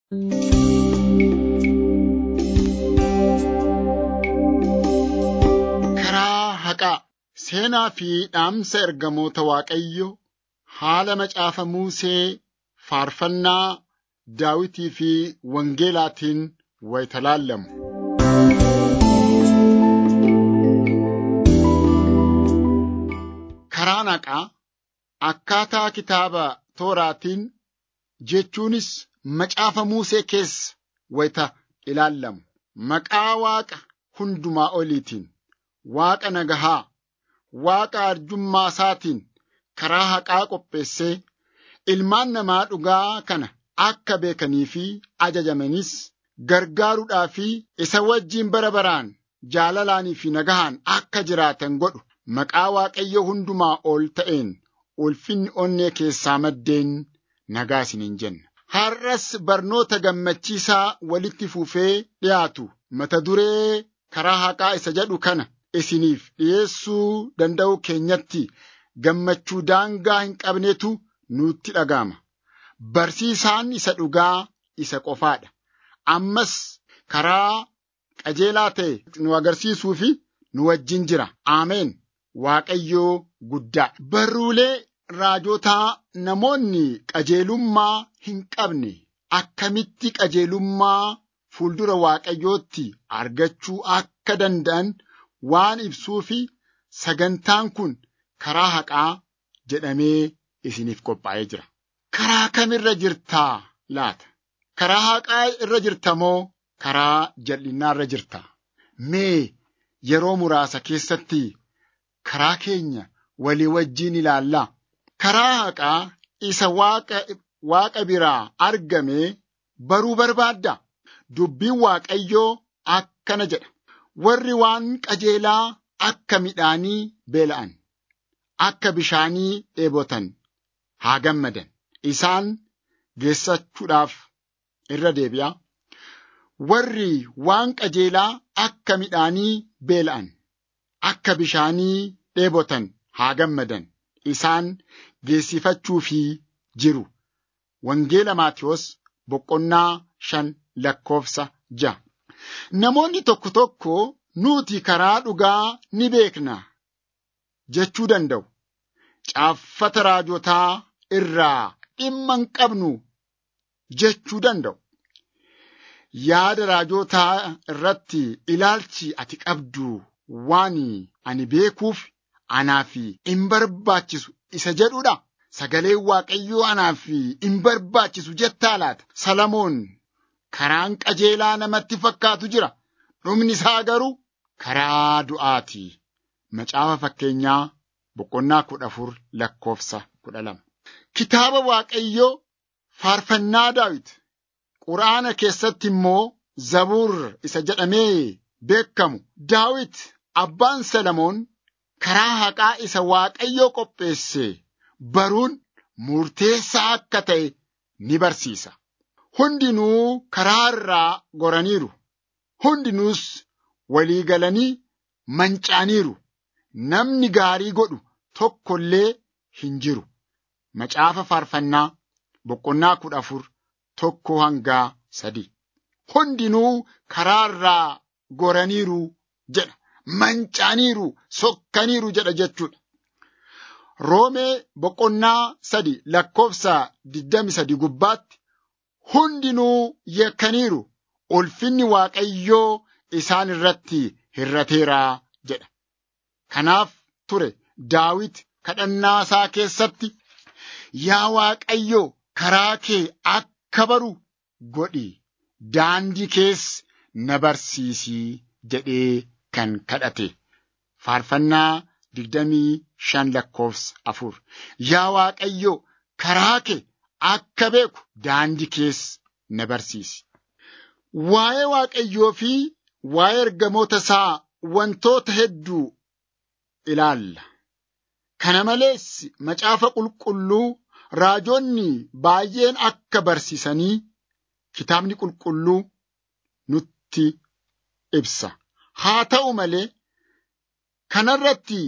Karaa haqaa seenaa fi dhaamsa ergamoota Waaqayyoo haala macaafa Musee faarfannaa Daawitii fi Wangeelaatiin wayita laallamu. Karaan haqaa akkaataa kitaaba tooraatiin jechuunis macaafa Musee keessa wayita ilaallamu. Maqaa Waaqa hundumaa oliitiin, Waaqa nagahaa, Waaqa arjummaa isaatiin karaa haqaa qopheessee ilmaan namaa dhugaa kana akka beekanii fi ajajamanis gargaaruudhaa fi isa wajjin bara baraan jaalalaanii fi nagahaan akka jiraatan godhu maqaa Waaqayyo hundumaa ol ta'een ulfinni onnee keessaa maddeen nagaa isiniin jenna. Har'as barnoota gammachiisaa walitti fufee dhiyaatu mata duree karaa haqaa isa jedhu kana isiniif dhiyeessuu danda'u keenyatti gammachuu daangaa hin qabnetu nutti dhaga'ama. Barsiisaan isa dhugaa isa qofaadha. Ammas karaa qajeelaa ta'e nu agarsiisuu fi nu wajjin jira. Ameen. Waaqayyoo guddaa. Barruulee raajotaa namoonni qajeelummaa hin qabne akkamitti qajeelummaa fuuldura Waaqayyootti argachuu akka danda'an waan ibsuu fi sagantaan kun karaa haqaa jedhamee isiniif qophaa'ee jira. Karaa kamirra jirtaa laata? Karaa haqaa irra jirta moo karaa jal'inaa irra jirta? Mee yeroo muraasa keessatti karaa keenya walii wajjin ilaallaa. Karaa haqaa isa waaqa, waaqa biraa argame baruu barbaadda. Dubbiin Waaqayyoo akkana jedha. Warri waan qajeelaa akka midhaanii beela'an, akka bishaanii dheebotan haa gammadan. Isaan geessachuudhaaf irra deebi'a. Warri waan qajeelaa akka midhaanii beela'an, akka bishaanii dheebotan haa gammadan. Isaan geessifachuufi jiru. Wangeela Maatiyos boqonnaa shan lakkoofsa ja'a. Namoonni tokko tokko nuti karaa dhugaa ni beekna jechuu danda'u. Caaffata raajotaa irraa dhimma hin qabnu jechuu danda'u. Yaada raajotaa irratti ilaalchi ati qabdu waan ani beekuuf anaaf hin barbaachisu isa jedhudha. Sagaleen Waaqayyoo anaaf hin barbaachisu jettaa laata. Salamoon karaan qajeelaa namatti fakkaatu jira. Dhumni isaa garuu karaa du'aati. Macaafa fakkeenyaa boqonnaa kudha afur lakkoofsa kudha lama. Kitaaba Waaqayyoo faarfannaa Daawit Quraana keessatti immoo Zabuur isa jedhamee beekamu Daawit abbaan Salamoon karaa haqaa isa Waaqayyoo qopheesse baruun murteessaa akka ta'e ni barsiisa. Hundinuu karaa irraa goraniiru. Hundinuus walii galanii manca'aniiru. Namni gaarii godhu tokko illee hin jiru. Macaafa faarfannaa boqonnaa kudha afur tokko hangaa sadii. Hundinuu karaa irraa goraniiru jedha. Manca'aniiru, sokkaniiru jedha jechuudha. Roomee boqonnaa sadi lakkoofsa digdami sadi gubbaatti hundinuu yakkaniiru ulfinni Waaqayyoo isaan irratti hirrateeraa jedha. Kanaaf ture Daawit kadhannaa isaa keessatti yaa Waaqayyo karaa kee akka baru godhi daandii kees na barsiisii jedhee kan kadhate. Faarfannaa digdamii shan lakkoofsa afur. Yaa Waaqayyo karaa kee akka beeku daandii kees na barsiisi. Waa'ee Waaqayyoo fi waa'ee ergamoota isaa wantoota hedduu ilaalla. Kana malees macaafa qulqulluu raajonni baay'een akka barsiisanii kitaabni qulqulluu nutti ibsa. Haa ta'u malee kanarratti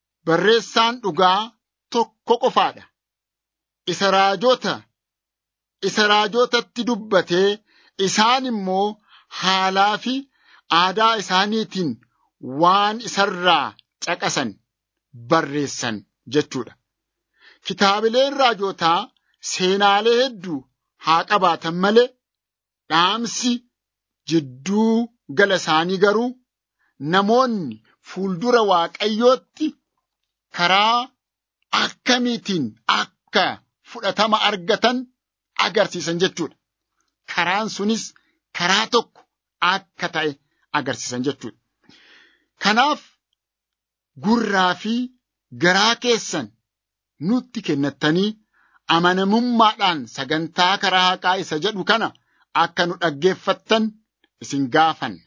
barreessaan dhugaa tokko qofaadha. Isa raajota isa raajotatti dubbatee isaan immoo haalaa fi aadaa isaaniitiin waan isarraa caqasan barreessan jechuudha. Kitaabileen raajotaa seenaalee hedduu haa qabaatan malee dhaamsi jidduu gala isaanii garuu namoonni fuuldura waaqayyootti karaa akkamiitiin akka fudhatama argatan agarsiisan jechuudha. Karaan sunis karaa tokko akka ta'e agarsiisan jechuudha. Kanaaf gurraa fi garaa keessan nutti kennattanii amanamummaadhaan sagantaa karaa haqaa isa jedhu kana akka nu dhaggeeffattan isin gaafanna.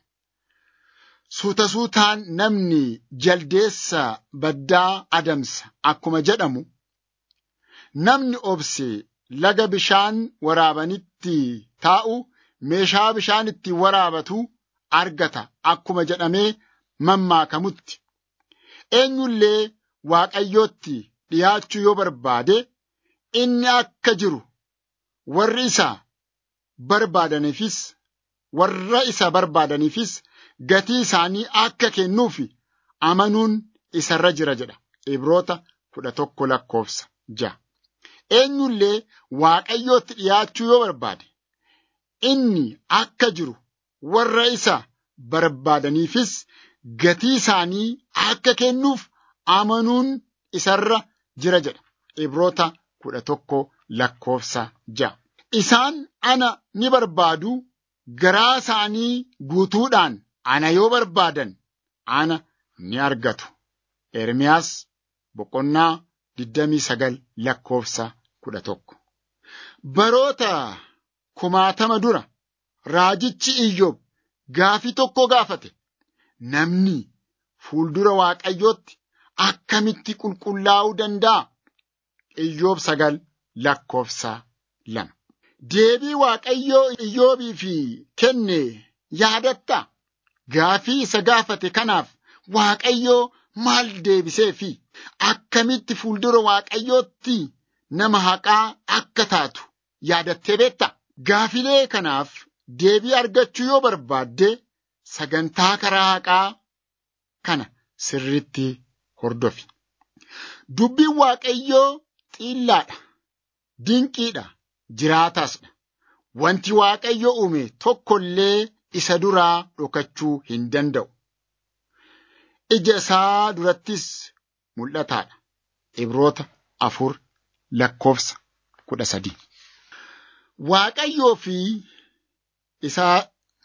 Suuta suutaan namni jaldeessa baddaa adamsa akkuma jedhamu namni obse laga bishaan waraabanitti taa'u meeshaa bishaan itti waraabatu argata akkuma jedhamee mammaakamutti. Eenyullee waaqayyootti dhiyaachuu yoo barbaade inni akka jiru warri isa barbaadaniifis warra isa barbaadaniifis gatii isaanii akka kennuuf amanuun isarra jira jedha. Ibroota kudha tokko lakkoofsa ja'a. Eenyullee waaqayyootti dhiyaachuu yoo barbaade inni akka jiru warra isa barbaadaniifis gatii isaanii akka kennuuf amanuun isarra jira jedha. Ibroota kudha tokko lakkoofsa ja'a. Isaan ana ni barbaadu garaa isaanii guutuudhaan ana yoo barbaadan ana ni argatu. Ermiyaas boqonnaa digdamii sagal lakkoofsa kudha tokko. Baroota kumaatama dura raajichi Iyyoob gaafii tokko gaafate. Namni fuuldura Waaqayyootti akkamitti qulqullaa'uu danda'a? Iyyoob sagal lakkoofsa lama. Deebii Waaqayyoo Iyyoobiif kenne yaadatta? Gaafii isa gaafate kanaaf Waaqayyoo maal deebisee fi akkamitti fuuldura Waaqayyootti nama haqaa akka taatu yaadattee beekta? Gaafilee kanaaf deebii argachuu yoo barbaadde sagantaa karaa haqaa kana sirriitti hordofi. Dubbiin Waaqayyoo xiillaadha, dinqiidha, jiraataasdha. Wanti Waaqayyo uume tokkollee isa duraa dhokachuu hin danda'u. Ija isaa durattis mul'ataadha. Ibroota afur lakkoofsa kudha sadii. Waaqayyoo fi isaa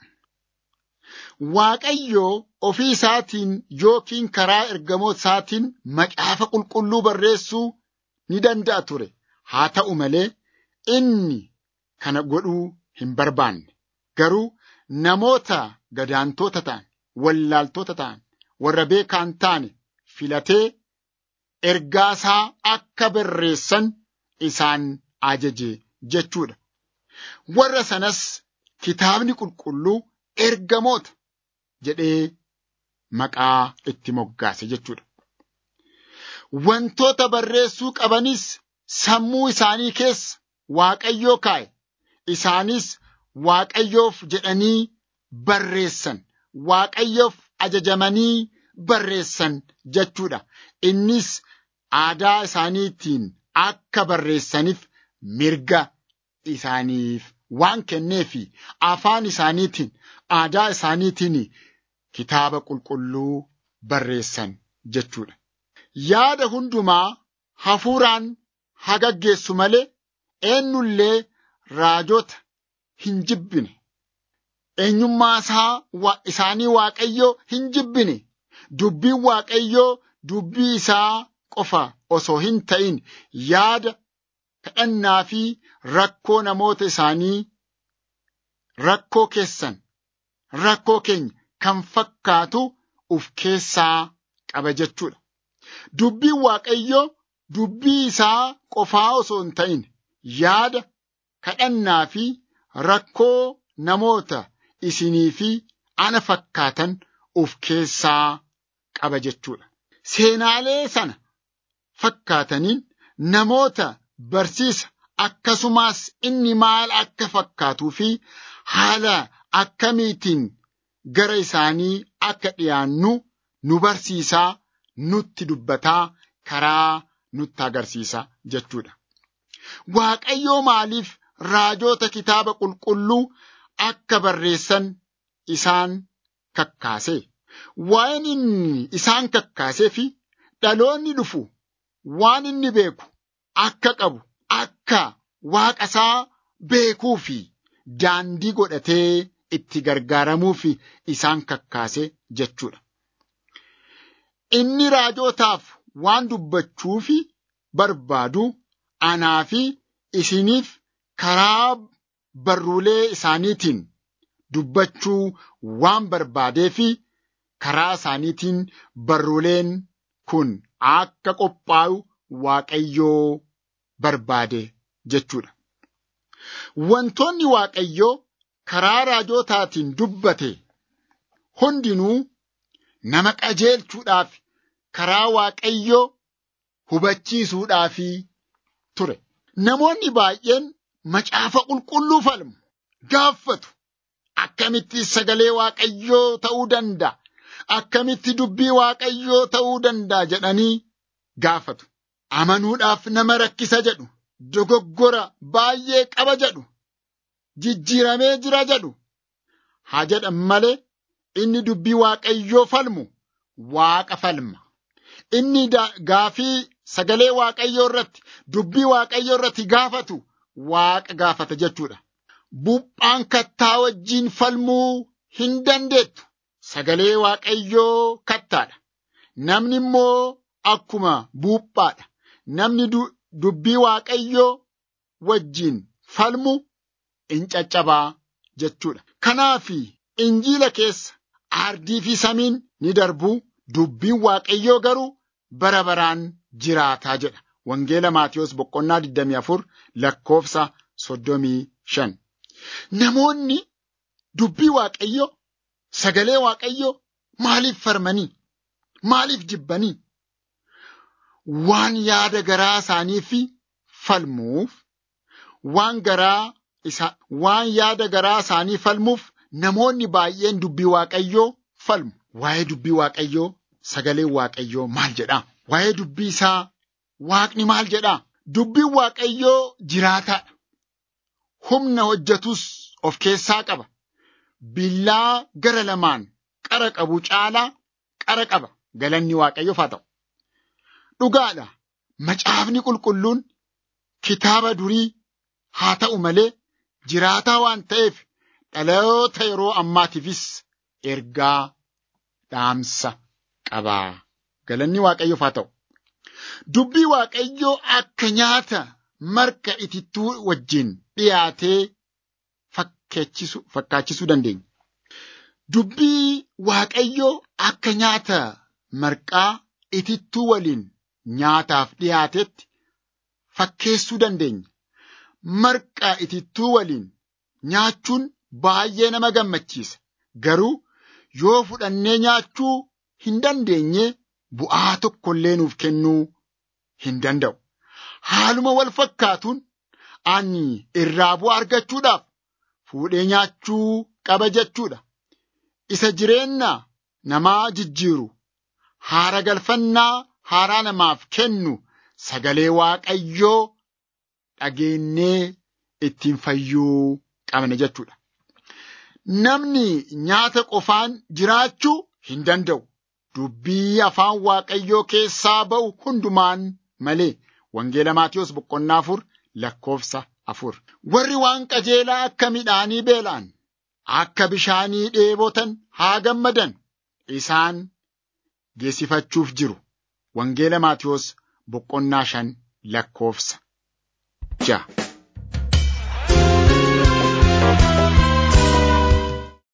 Waaqayyoo ofii isaatiin yookiin karaa ergamoota isaatiin macaafa qulqulluu barreessuu ni danda'a ture. Haa ta'u malee inni kana godhuu hin barbaanne. Garuu namoota gadaantoota ta'an, wallaaltota ta'an, warra beekaan taane filatee ergaasaa akka barreessan isaan ajaje jechuudha. Warra sanas kitaabni qulqulluu ergamoota jedhee maqaa itti moggaase jechuudha. Wantoota barreessuu qabanis sammuu isaanii keessa Waaqayyoo kaa'e. Isaanis Waaqayyoof jedhanii barreessan. Waaqayyoof ajajamanii barreessan jechuudha. Innis aadaa isaaniitiin akka barreessaniif mirga isaaniif waan kenneefi afaan isaaniitiin aadaa isaaniitiin kitaaba qulqulluu barreessan jechuudha. Yaada hundumaa hafuuraan haa gaggeessu malee eenyullee raajota hin jibbine. Eenyummaa isaa isaanii Waaqayyoo hin jibbine. Dubbiin Waaqayyoo dubbii isaa qofa osoo hin ta'in yaada kadhannaa fi rakkoo namoota isaanii rakkoo keessan rakkoo keenya kan fakkaatu uf keessaa qaba jechuudha. Dubbiin Waaqayyoo dubbii isaa qofaa osoo hin ta'in yaada kadhannaa fi rakkoo namoota isinii fi ana fakkaatan uf keessaa qaba jechuudha. Seenaalee sana fakkaataniin namoota barsiisa akkasumas inni maal akka fakkaatuu fi haala akkamiitiin gara isaanii akka dhiyaannu nu barsiisaa nutti dubbataa karaa nutti agarsiisa jechuudha. Waaqayyoo maaliif raajota kitaaba qulqulluu akka barreessan isaan kakkaase? Waan inni isaan kakkaasee fi dhaloonni dhufu waan inni beeku akka qabu akka waaqa isaa beekuu fi daandii godhatee itti gargaaramuuf isaan kakkaase jechuudha. Inni raajotaaf waan dubbachuuf barbaadu anaa fi isiniif karaa barruulee isaaniitiin dubbachuu waan barbaadee fi karaa isaaniitiin barruuleen kun akka qophaa'u Waaqayyoo barbaade jechuudha. Wantoonni Waaqayyoo karaa raajotaatiin dubbate hundinuu nama qajeelchuudhaaf karaa Waaqayyoo hubachiisuudhaaf ture. Namoonni baay'een macaafa qulqulluu falmu gaafatu. Akkamitti sagalee Waaqayyoo ta'uu danda'a? Akkamitti dubbii Waaqayyoo ta'uu danda'a jedhanii gaafatu. Amanuudhaaf nama rakkisa jedhu. Dogoggora baay'ee qaba jedhu. Jijjiiramee jira jedhu. Haa jedhan malee inni dubbii Waaqayyoo falmu Waaqa falma. Inni gaafii sagalee Waaqayyoo irratti dubbii Waaqayyoo irratti gaafatu Waaqa gaafata jechuudha. Buphaan kattaa wajjiin falmuu hin dandeettu. Sagalee Waaqayyoo kattaadha. Namni immoo akkuma buuphaadha. Namni dubbii Waaqayyoo wajjiin falmu in caccabaa jechuudha. Kanaaf injiila keessa aardii fi samiin ni darbu. Dubbiin Waaqayyoo garuu bara baraan jiraataa jedha. Wangeela Maatiyos boqonnaa 24 lakkoofsa 35. Namoonni dubbii Waaqayyoo sagalee Waaqayyoo maaliif farmanii? Maaliif jibbanii? Waan yaada garaa isaaniif falmuuf, waan garaa isa, waan yaada garaa isaanii falmuuf namoonni baay'een dubbii Waaqayyoo falmu. Waa'ee dubbii Waaqayyoo sagaleen Waaqayyoo maal jedhaa? Waa'ee dubbii isaa Waaqni maal jedhaa? Dubbiin Waaqayyoo jiraataadha. Humna hojjetus of keessaa qaba. Billaa gara lamaan qara qabu caalaa qara qaba. Galanni Waaqayyoof haa ta'u. Dhugaadha. Macaafni qulqulluun kitaaba durii haa ta'u malee jiraataa waan ta'eef dhaloota yeroo ammaatiifis ergaa dhaamsa qabaa. Galanni Waaqayyoof haa ta'u. Dubbii Waaqayyoo akka nyaata marqa itittuu wajjin dhiyaatee fakkaachisuu dandeenya. Dubbii Waaqayyoo akka nyaata marqaa itittuu waliin nyaataaf dhiyaatetti fakkeessuu dandeenya. Marqaa itittuu waliin nyaachuun baay'ee nama gammachiisa. Garuu yoo fudhannee nyaachuu hin dandeenye bu'aa tokkollee nuuf kennuu hin danda'u. Haaluma wal fakkaatuun ani irraa bu'aa argachuudhaaf fuudhee nyaachuu qaba jechuudha. Isa jireenya namaa jijjiiru haara galfannaa haaraa namaaf kennu sagalee Waaqayyoo dhageenyee ittiin fayyuu qabna jechuudha. Namni nyaata qofaan jiraachuu hin danda'u. Dubbii afaan Waaqayyoo keessaa ba'u hundumaan malee. Wangeela Maatiyos boqonnaa afur lakkoofsa afur. Warri waan qajeelaa akka midhaanii beela'an, akka bishaanii dheebotan haa gammadan. Isaan geessifachuuf jiru. Wangeela Maatiyos boqonnaa shan lakkoofsa ja'a.